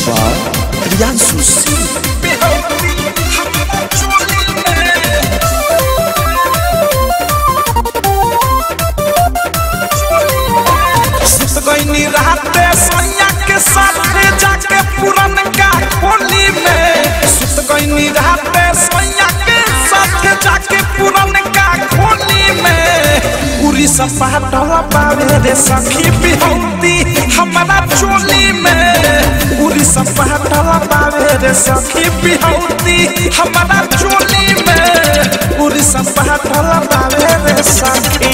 by Priyansu Singh. सुत गईनी राते सोनिया के साथे जाके पुरन का खोली में सुत गईनी राते सोनिया के साथे जाके पुरन का खोली में उरी सपाटल पावे रे सखी बिहौती हमारा चोली में उरी सपाटल पावे रे सखी बिहौती हमारा चोली में उरी सपाटल पावे रे सखी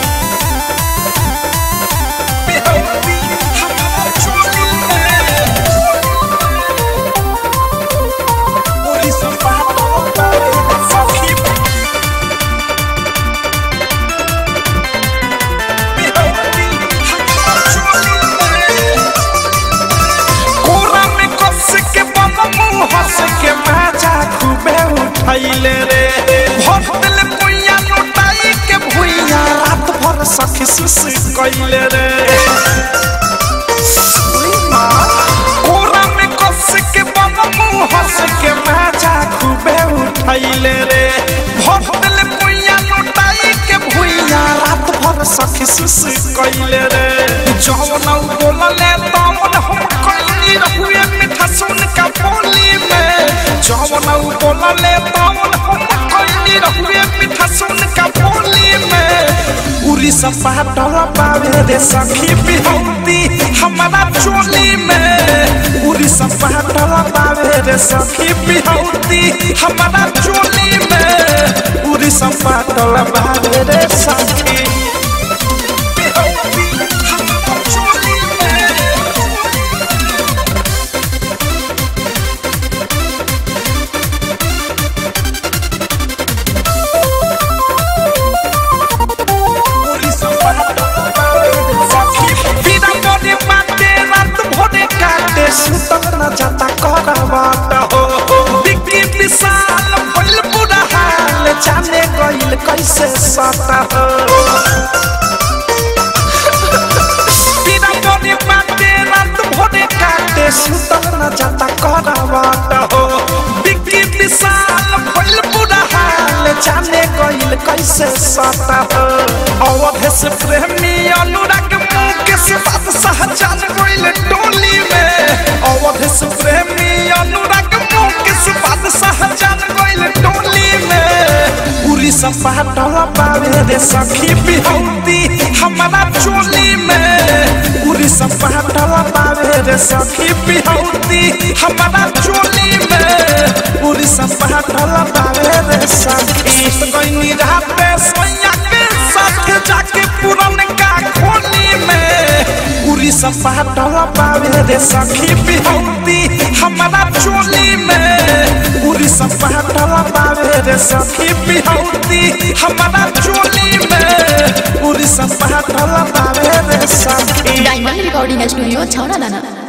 उठैले रे भर दिल पुइया लुटाई के भुइया रात भर सखी सुस कैले रे कोरा में कस के बम मुंह हंस के माजा खूबे उठैले रे भर दिल पुइया लुटाई के भुइया रात भर सखी सुस कैले रे जौन बोलले तौन हम कैली रहुए मिठा सुन का बोली में जौन बोलले तौन हम कैली रहुए मिठा सुन का बोली में उरी सपाटल पावे रे सखी बिहौती हमारा चोली में उरी सपाटल पावे रे सखी बिहौती हमारा चोली में उरी सपाटल पावे रे सखी बिहौती हमारा चोली में बिना मोरे बाटे रात भोरे काटे सुतल न जाता करवाट हो बिक्की विशाल भइल बुरा हाल जाने गइल कैसे सता हो बिना मोरे बाटे रात भोरे काटे सुतल न जाता करवाट हो बिक्की विशाल भइल बुरा हाल जाने गइल कैसे सता हो अवध से प्रेमी अनुराग मुकेश बादशाह जान गइल टोली में अवध से प्रेमी अनुराग मुकेश बादशाह जान गइल टोली में उरी सपाटल पावे रे सखी बिहौती हमारा चोली में उरी सपाटल पावे रे सखी बिहौती हमारा चोली में उरी सपाटल पावे रे सखी गइनी राते सोया के साथ जाके पुरन का खोली में उरी सपाटल पावे रे सखी बिहौती हमारा चोली में उरी सपाटल पावे रे सखी बिहौती हमारा चोली में उरी सपाटल पावे रे सखी डायमंड रिकॉर्डिंग स्टूडियो छौरा दाना